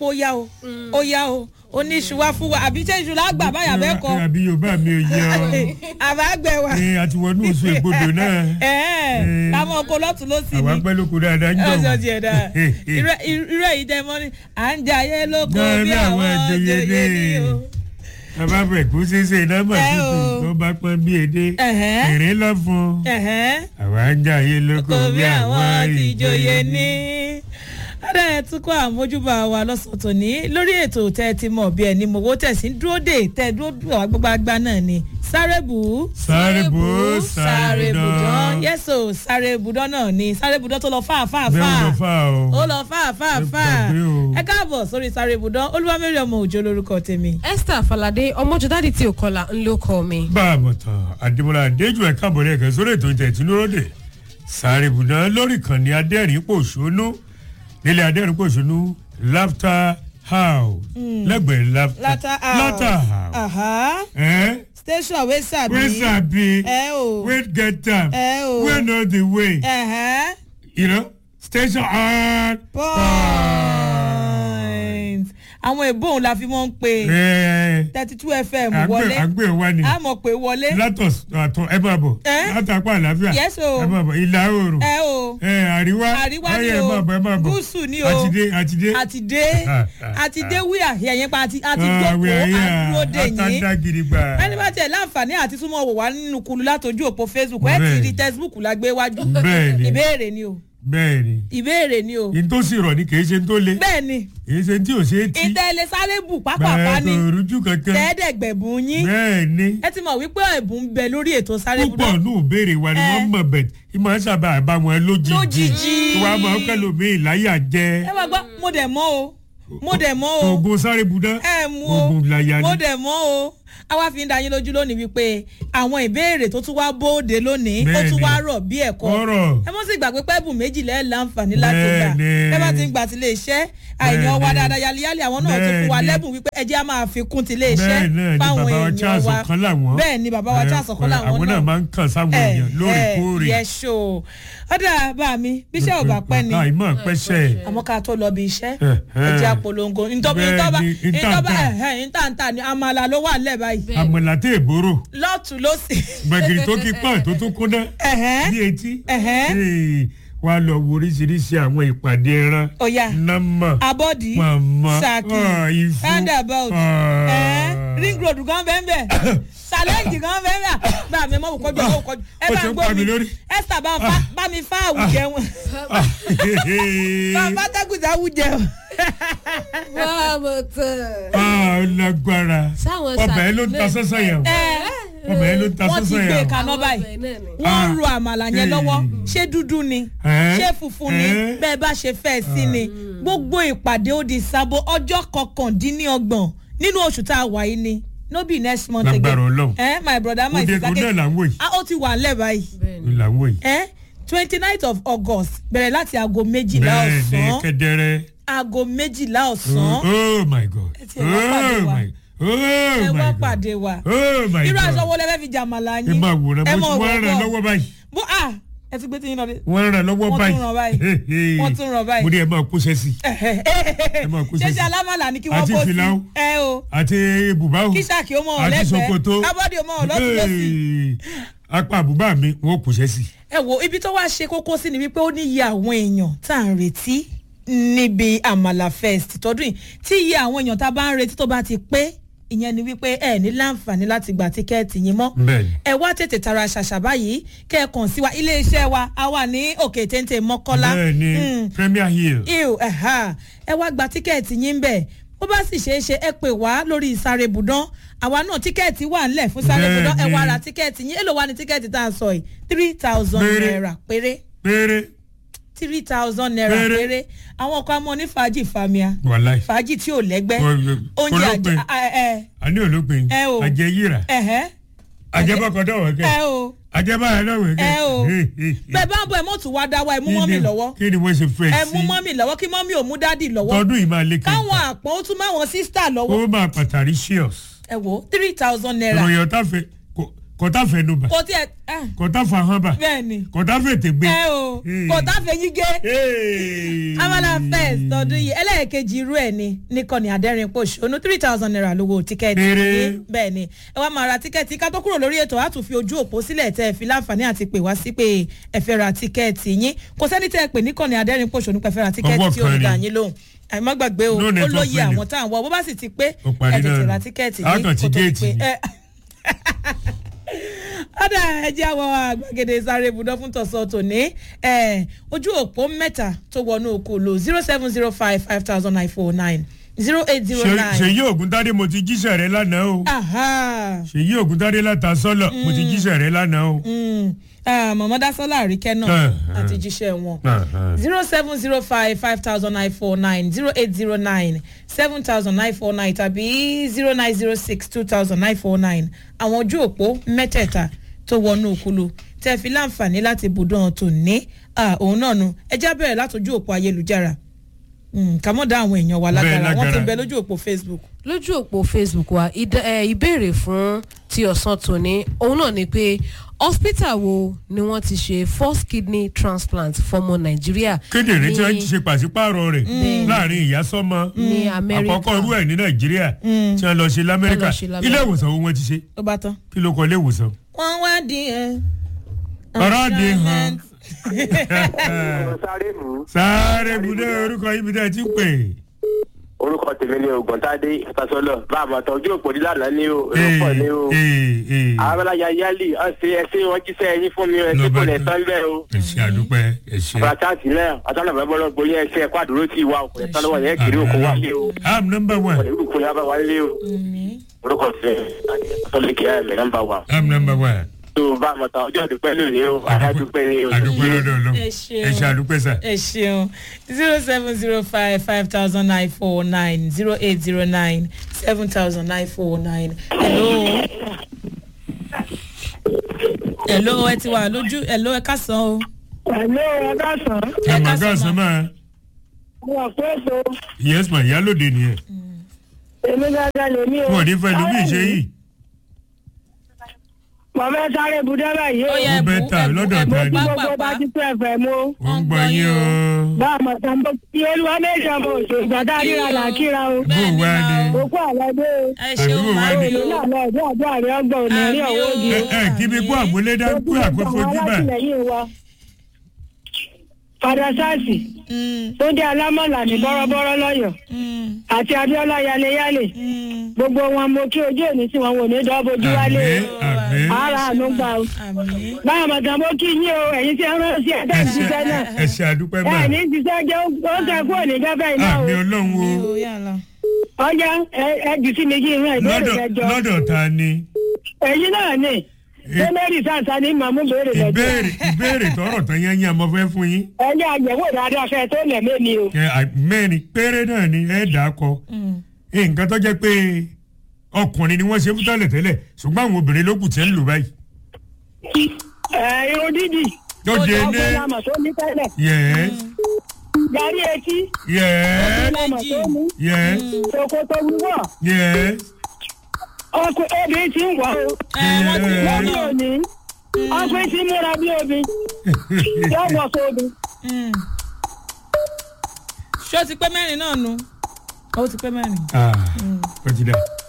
pé ó yá o ó yá o ó ní iṣu wá fún wa àbí ṣé iṣu lágbà báyà bẹ́ẹ̀ kọ́ àbí yorùbá mi ò yẹ ọ àbágbẹ̀ wa ẹ àti wọnú oṣù ègbodò náà ẹ̀ẹ́ kámọ́ oko lọ́tún ló sì àwa ní pẹ́ lóko dáadáa ń jọ ọjọ́ tiẹ̀ dáa irú èyí tẹ mọ́ ni à ń jayé lóko Náà bí bí àwọn àwọn ìjòyè jòyè ní ní. o. bàbá bẹ̀ kú ṣeéṣe nọ́mbà Ẹ o. tuntun tó bá pọ́n bí èdè Ẹ̀hẹ́. ìrìn lọ fún Ẹ̀hẹ́. àwa ń jayé lóko kò bí bí àwọn àwọn ti joyè ìjòyè ní. Adá ẹ̀ tún kọ́ àmójúbà wa lọ́sàn-án tòní lórí ètò tẹ́ ẹ ti mọ̀ bí ẹni mowó tẹ̀sí ń dúró dè tẹ́ ẹ dúró dùn gbogbo àgbà náà ni sáré bù ú. sáré bò ó sáré sáré bùdán dán yẹ́sò sáré bùdán náà ni sáré bùdán tó lọ fà fà bẹ́ẹ̀ fà ló fà o ó lọ fà fà Ẹ fà gbàgbé o. ẹ káàbọ̀ sórí sáré bùdán olúwamẹ́rì ọmọ òjò lórúkọ tèmi. esther falade ọmọjọdádì tí ò kọlà ńlọ kọ mi. bá a mọ̀ tán àdìmọ́lá adéjú ẹ̀ka àbọ̀rẹ́ ẹ̀kẹ́ sórí ètò ìtẹ̀tí lóróde sáré bùdán lórí ìkànnì adẹ́rìn pòṣónú nílẹ̀ adẹ́rìn pòṣónú laughter house lẹ́gbẹ̀ẹ́ laughter látà laughter house aha ẹ̀ station wey sabi. wey sabi ẹ o wey get am ẹ o wey know the way ẹ̀hẹ́. you know station on point àwọn èbó òun la fi mọ́ ń pe ẹ̀ thirty two fm àgbẹ̀ wọlé àgbẹ̀ wa ni a mọ̀ pé wọlé látọ̀ àtọ̀ ẹ máa bọ̀ Ẹ́? látàpá àlàáfíà Yes, o. ẹ máa bọ̀ ìlà oòrùn ẹ o ẹ àríwá àríwá ọyẹ ni ẹ máa o bọ̀ ẹ máa bọ̀ gúúsù ni o àtidé àtidé àtidé àtidé wíyà ẹ̀yìn pa àti àti jókòó àdúró dè yín àtàdá gidi gbà. ẹni bá tiẹ̀ láǹfààní àti súnmọ́ wò wá nínú kulu látọjú òpó facebook ẹ ti Bẹ́ẹ̀ni. rí textbook la gbé wájú Bẹ́ẹ̀ni. ìbéèrè ni o bẹ́ẹ̀ ni ìbéèrè ni o n tó sì rọ̀ ni kì í ṣe n tó le bẹ́ẹ̀ ni kì í ṣe n tí ò ṣe é tí ìtẹ̀lẹ̀ sáré bù pápápá bẹ́ẹ̀ ni tó rújú kankan tẹ́ẹ̀dẹ̀gbẹ̀bùn yín bẹ́ẹ̀ ni ẹ ti mọ̀ wípé ẹ̀bùn ń bẹ lórí ètò sáré bù púpọ̀ nù béèrè wa ni Ẹ. wọ́n mọ̀ bẹ̀ ìmọ̀ sábà bá wọn lójijì Lójijì. wàá máa kẹ́lòmíì láyà jẹ́ ẹ máa gbọ́ mo dẹ̀ mọ́ o mo dẹ̀ mọ́ o oògùn sáré budán ẹ mú o oògùn láyà mo ni dẹ̀ mọ́ o àwa fi ń da yín lójú lónìí wípé àwọn ìbéèrè tó tún wá bóde lónìí ó Bẹ́ẹ̀ni. tún wá rọ̀ bí ẹ̀kọ́ ọ̀rọ̀ ẹ mọ́ sí ìgbàgbé pẹ́ẹ́bù méjìlá ẹ̀ láǹfààní láti gbà Bẹ́ẹ̀ni. ẹ bá ti ń gbà tilé iṣẹ́ àìyàn wa Bẹ́ẹ̀ni. dáadáa yálíyálí àwọn náà tún fún wa Bẹ́ẹ̀ni. lẹ́bùn wípé ẹ jẹ́ á máa fi kún tilé iṣẹ́ bẹ́ẹ̀ náà ni fáwọn bàbá wa èèyàn charles wa ọ̀kan làwọn bẹ́ẹ̀ ni bàbá wa Ẹ, charles ọ̀kan ẹ, làwọn àwọn náà máa ń kàn sáwọn èèyàn lóòrèkóòrè yẹ ṣó ọ̀dà bá mi bíṣẹ́ ò bá pẹ́ ni àìmọ̀ pẹ́sẹ̀ àmọ́ ká tó lọ bí iṣẹ́ Eh, ẹ eh. jẹ́ àpolongo ntọ́ba Bẹ́ẹ̀ni, ntọ́ba ìtàǹtà. ìtàǹtà ni àmàlà ló wà lẹ́ báyìí àmọ̀là tẹ̀ èbóró lọ́tún lọ́sì. gbẹ̀gìrì tó kí pọ́n tó tún kúnná Ẹ̀hẹ́. ní etí Ẹ̀hẹ́. Ee, wàá lọ wo oríṣiríṣi àwọn ìpàdé ẹran Ọ̀yà. nàmà abọ́dí màmá saki ah, ìfú roundabout ah. ẹ̀ẹ́ ring road gan bẹ́ẹ̀ bẹ́ẹ̀ challenge gan bẹ́ẹ̀ bẹ́ẹ̀ bá mi mọ̀ wò kọjú owó kọjú ẹ Ó bá ti ń ń gbó pa mi mi lórí. esther bá ń fa bá mi fa àwùjẹ wọn Ah, bá ń fa tẹ́kùtà àwùjẹ wọn. báwo tán. ah, ó lágbára Sáwọn ọbẹ̀ ẹ ló ń ta sàlẹ̀ sọ́sọ́ yẹn o. Ẹ, ọbẹ̀ ẹ ló ń ta wọ́n ti sọ́sọ́ gbé yẹn o. kaná báyìí wọ́n ń ro àmàlà yẹn lọ́wọ́ ṣé dúdú ni Ẹ́. ṣé funfun ni Ẹ́. bẹ́ẹ̀ bá ṣe fẹ́ sí ni gbogbo ìpàdé ó di sábò ọjọ́ kọkàndínlọ́gbọ̀n nínú oṣù tá a wà yìí ni no be next month Lágbára Ọlọ́run. ẹ my brother my Òde sister kò náà là ń wò yìí. ah ó ti wà ńlẹ̀ báyìí là ń wò yìí. ẹ twenty ninth of august bẹ̀rẹ̀ láti aago méjìlá bẹ́ẹ̀ ni ọ̀sán kẹ́dẹ́rẹ́. aago méjìlá ọ̀sán oh my god Ẹ tiẹ̀ wá pàdé oh wa. my oh ẹ my wá god pàdé wa oh my irú aṣọ god wo lẹ fẹ́ fi jàmàlà yín ẹ máa wòran ẹ mo mọ̀ ti wọ́n ràn wọ́pọ̀. lọ́wọ́ báyìí bó a ẹ ti gbé tí yín lọ dé. wọ́n ràn lọ́wọ́ Wọ́n báyìí tún ràn báyìí. Wọ́n tún ràn báyìí. mo ní ẹ máa kó sẹ́sì máa kó ṣé sẹ́sì. ṣe alámàlà ni kí wọ́n Àti kó sí fìlà o. ẹ o àti bùbá o kí sàkí ó mọ̀ ọ́ àti lẹ́gbẹ̀ẹ́ ṣòkòtò kábọ́dì ó mọ̀ ọ́ lọ́sùn lọ́sì. Hey, apá àbúbá mi wọ́n kó sẹ́sì. ẹ wo ibi tó wá ṣe kókó sí ni wípé ó ní iye àwọn èèyàn tá à ń retí níbi àmàlà fest tọdún yìí tí iye àwọn èèyàn tá a bá ń retí tó bá ti pé ìyẹn ni wípé ẹ ní láǹfààní láti gba tíkẹ́ẹ̀tì yín mọ́ bẹ́ẹ̀ni ẹ wá tètè tara ṣàṣà báyìí kẹ́ ẹ kàn sí wa iléeṣẹ́ wa a wà ní òkè téńté mọ́kọ́lá bẹ́ẹ̀ni Mm premier hill ew ẹ̀ha ẹ wá gba tíkẹ́ẹ̀tì yín bẹ̀ bó bá sì ṣeé ṣe ẹ pè wá lórí sáré budán àwa náà tíkẹ́ẹ̀tì wà ńlẹ̀ fún sáré budán ẹ wá Bẹ́ẹ̀ni. ra tíkẹ́ẹ̀tì yín èlò wa ni tíkẹ́ẹ̀tì tá a sọ yìí three thousand Péré. naira péré péré three thousand naira Péré. péré àwọn ọkọ amọ ní fàájì famia wàláì fàájì tí ò lẹ́gbẹ́ Wọ́n- oúnjẹ olópin. àjẹ ẹ ẹ àní olópin Ẹ o. àjẹyìrà ẹhẹ àjẹbọkọdọ ẹ wẹkẹ o àjẹbáyà wẹkẹ. ẹ o bẹ́ẹ̀ bá ń bọ̀ ẹ mọ̀ tún wá dá wa ẹ mú mọ́mì lọ́wọ́ kí ni wọ́n ṣe fẹ́ ẹ sí mú mọ́mì lọ́wọ́ kí mọ́mì ò mú dádì lọ́wọ́ tọdún yìí máa lé káwọn kẹta àpọ̀n ó tún máwọn sísítà lọ́wọ́ ó máa pàtàkì shios ẹ wo three thousand naira ìròyìn ọ̀tá fẹ́ kò kọ́tà fẹnubà kò tiẹ̀ ah, kọ́tà fahánbà bẹ́ẹ̀ ni kọ́tà fètègbè. ẹ o Hey. kò tá fẹ́ yín gé. Hey. amala first tọdún yìí ẹlẹ́ẹ̀kejì irú ẹ̀ ni nìkànnì àdẹ́rìn pòṣónú three thousand naira lówó tíkẹ́ẹ̀tì Péré. yìí. bẹ́ẹ̀ ni ẹ wá máa ra tíkẹ́ẹ̀tì ká tó kúrò lórí ètò á tún fi ojú òpó sílẹ̀ tẹ́ ẹ fi láǹfààní àti pè wá sí pé ẹ fẹ́ ra tíkẹ́ẹ̀tì yín kò sẹ́ni tẹ́ ẹ pè nìkànnì àdẹ́rìn pòṣónú pẹ́ fẹ́ ra tíkẹ́ẹ̀tì Ọwọ́ tí ó kan ń ni. dà yín lóhùn àìmọ́ gbàgbé o No ó network lóye failure. àwọn tá à ń wọ bó bá sì ti pé Ó parí ẹ tètè náà ra nù. tíkẹ́ẹ̀tì Á yín kàn ti kó tó di géètì pé ni. ẹ ọ̀dà ẹ̀jẹ̀ àwọn àgbàgede sáré ibùdó fún tọ̀sán tòní ẹ̀, ojú òpó mẹ́ta tó wọnú oko lò zero seven zero five five thousand nine four nine zero eight zero Ṣe- nine. ṣèyí ògúntadé mo ti jíṣẹ́ rẹ lánàá o ṣèyí ògúntadé láta sọ́lọ̀ mo ti jíṣẹ́ rẹ lánàá o. mọ̀mọ́ dásọ́lá àríkẹ́ náà Ah, ah. àti jíṣẹ́ wọn Ah, ah. zero seven zero five five thousand nine four nine zero eight zero nine seven thousand nine four nine tàbí zero nine zero six two thousand nine four nine àwọn ojú òpó mẹ́tẹ̀ẹ̀ta tó wọnú òkúlu tẹ́ fi láǹfààní láti bùdán tò ní òun náà nu ẹ já bẹ̀rẹ̀ látọjú òpó ayélujára Mm, ká mọ̀ dá àwọn èèyàn wa lágara wọ́n ti lágara. ń bẹ lójú òpó facebook. lójú òpó facebook wa ìdá- ẹ, ìbéèrè fún ti ọ̀sán tòní òun náà ni pé hospital wo ni wọ́n ti ṣe first kidney transplant fọmọ nàìjíríà kédèrè tí wọ́n ní- ti ṣe pàṣípààrọ̀ rẹ̀ láàrin ìyá sọ́mọ Ní Amẹ́ríkà. àkọ́kọ́ irú ẹ̀ ní nàìjíríà tí wọ́n lọ ṣe lamẹ́ríkà Wọ́n lọ ṣe l'Amẹ́ríkà. ilé ìwòsàn wo wọ́n ti ṣe tó bá tán. kí ló kọ ilé ìwòsàn. wọ́n wá di ẹ̀. ọ̀rọ̀ di hàn sáré mú sáré budé orúkọ ibi tẹ́ ẹ ti pè. orúkọ tèmi ni ògùntàdé ìfàsọlọ bá a mọ̀ tọ́jú òpó dídàlá ní o orúkọ ní o arábàláyà yálì ọ̀sẹ̀ ẹ̀sẹ̀ wọn jíṣẹ́ ẹyin fún mi o ẹ̀sẹ̀ kò lẹ̀ tán bẹ́ẹ̀ o ẹ ṣe àdúpẹ́ ẹ ṣe. pàtàkì náà ọ̀tọ́nà bẹ́ẹ̀ bọ́lọ́ gbóyè ẹ̀sẹ̀ ẹ̀kọ́ àdúró tí ìwà òkùnrin tán lọ́wọ́ yẹn kiri òkú wálé o am number one ọ̀rẹ́ ìlú kùnrin abá wálé o orúkọ tèmi ọ̀tọ́lẹ̀kẹ́ ẹ̀mẹ̀ nọ́mbà wa am number one. tó bá a mọ̀ tán ọjọ́ ìdúpẹ́ lónìí o àdúpẹ́ ní o àdúpẹ́ lọ́dọ̀ lọ Ẹ ṣeun. ẹ ṣe àdúpẹ́ sà. ẹ ṣeun zero seven zero five five thousand nine four nine zero eight zero nine seven thousand nine four nine hello hello ẹ ti wà lójú hello ẹ kásán o Hello, ọ̀gá sàn. ẹ mà ká ká sọ sọ máa Mo wà pé ètò yes ma ìyálòde nìyẹn èmi gángan lèmi o. wọn ò ní fẹ́ lómi ìṣe yìí Mo fẹ́ sáré budẹ́ báyìí o. ó yẹ Ó bẹ́ ta lọ́dọ̀ ta ni. Bí gbogbo pápá bá ti tó ẹ̀fẹ̀ mú. wọ́n ń gbọ́ yín o. Bá a mọ̀ tán bó ti olúwa méjì ọmọ òṣèlú ìgbàdá ríra là kíra o. bó o wá ni. Òkú àlọ́dé o. ẹ ṣeun Àdúgbò wa máa ni. bí Òní o náà lọ ọdún àjọ àrẹ ọgbọ̀n òní rí Àmì ọwọ́ o. òdì ẹ o. ẹ kí mi kó àmúlédá kó àkókò jùbà. alátìlẹyìn wa. Fàdà sáàsì Mm, tó dé alámọ̀là ní bọ́rọ́bọ́rọ́ lọ́yọ̀ mm, àti Abíọ́lá yaleyale. mm. Gbogbo wọn mo kí ojú òní tí wọn wò ní dọ́bojú wálé àmì o. àmì Ara àánú gbà o. àmì báyọ̀ mọ̀tàn mo kí yín o ẹ̀yin tí ẹ rán sí ẹ̀dá ẹ ṣe ìṣiṣẹ́ náà ẹ ṣe àdúpẹ́ mà ẹ̀ ní ṣiṣẹ́ jẹ́ ó ń tẹ kúrò ní gẹ́gẹ́ iná o àmì ọlọ́run o o yàrá ọjà ẹ jù sí mi kí n rán ìbéèrè lọ́dọ̀ lẹ́jọ́ lọ́dọ̀ ta ni èyí náà ni sẹ́mẹ́rì sàǹsà ní màmú béèrè lẹ́jọ́ ìbéèrè ìbéèrè tọrọ tán yẹn yẹn mo fẹ́ fún yín ẹni àyẹ̀wò dáadáa fẹ́ tó lẹ̀ mẹ́mi o ẹ, à- mẹ́rin péré náà ni ẹ dà á kọ nǹkan tó jẹ́ pé ọkùnrin ni wọ́n ṣe fún tẹ́lẹ̀ tẹ́lẹ̀ ṣùgbọ́n àwọn obìnrin ló kù tí ń lò báyìí. ẹ̀ irun dídì tó dé ní ọkùnrin lamọ̀ tó ní tẹ́lẹ̀ yẹ́s yarí etí yẹ́s lamọ̀ tó ní yẹ́s ṣòkòtò wíwọ̀ yẹ́s ọkùnrin obìnrin ti ń wọ̀ o ẹ wọ́n ti Ẹ. lórí òní ọkùnrin ti múra bí obì yóò wọ̀ sóbi Mm. ṣé ó ti pé mẹ́rin náà nu ó ti pé mẹ́rin. ah ó ti dà